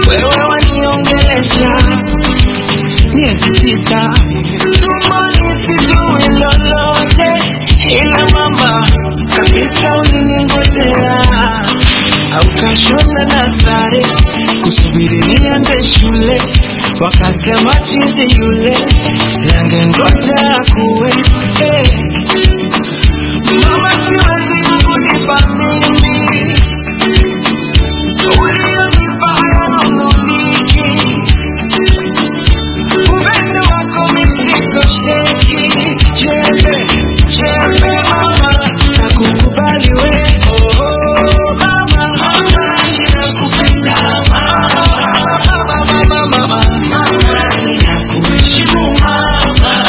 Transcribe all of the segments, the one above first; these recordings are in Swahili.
wewe waniongelesha miezi tisa tumboni sijui lolote, ila mama kabisa uliningojea au kashona na sare kusubiri niende shule, wakasema chizi yule siangengoja kuwe eh. Mama siwezi kukulipa mimi ulionipa hayanunuliki upendo wako misitosheki jembe jembe mama nakukubali we oh, oh, mama mama ninakupenda mama mama mama mama ninakuheshimu mama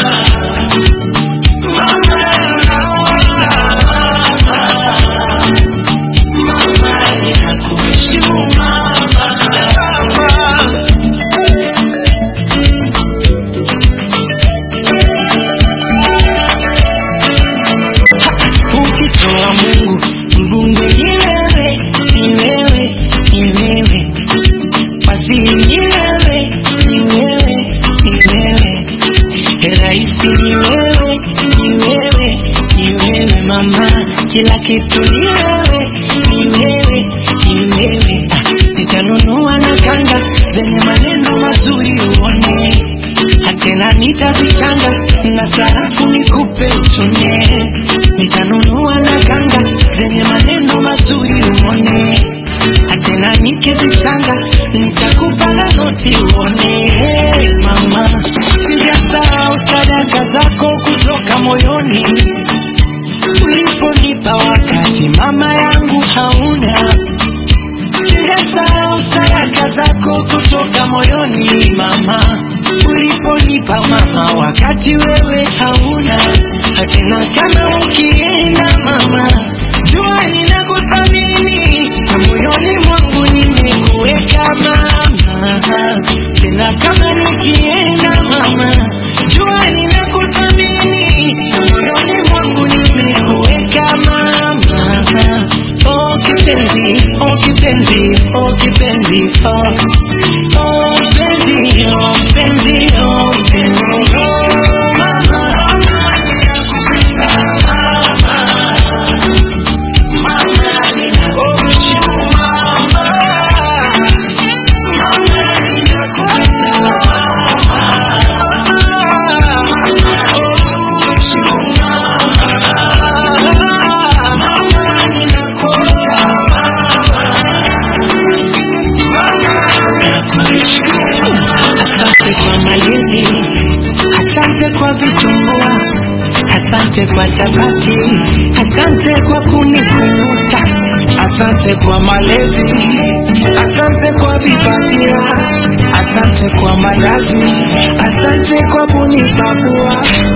ukitoa Mungu mbunge ni wewe, ni wewe, ni wewe, waziri ni wewe, ni wewe, ni wewe, rais ni wewe, ni wewe, ni wewe mama, kila kitu ni wewe, ni wewe, ni wewe. Ah, Nitanunua na kanga zenye maneno mazuri uone tena nitazichanga na sarafu nikupe utumie. Nitanunua na kanga zenye maneno mazuri uone, tena nikizichanga nitakupa na noti uone. Hey, mama, sijasahau sadaka zako kutoka moyoni uliponipa wakati mama yangu hauna Sijasahau sadaka zako kutoka moyoni mama, uliponipa mama, wakati wewe hauna. Hatena kama ukienda mama, jua ninakuthamini na moyoni mwangu nimekuweka mama. Tena kama nikienda mama, jua ninakuthamini na moyoni mwangu nimekuweka mama. Oh kipenzi, oh kipenzi, oh kipenzi, oh oh mpenzi, oh mpenzi, oh mpenzi, oh mama. Asante kwa malezi, asante kwa vitumbua, asante kwa chapati, asante kwa kunikumbuta, asante kwa malezi, asante kwa vipatia, asante kwa malazi, asante kwa kunipakua,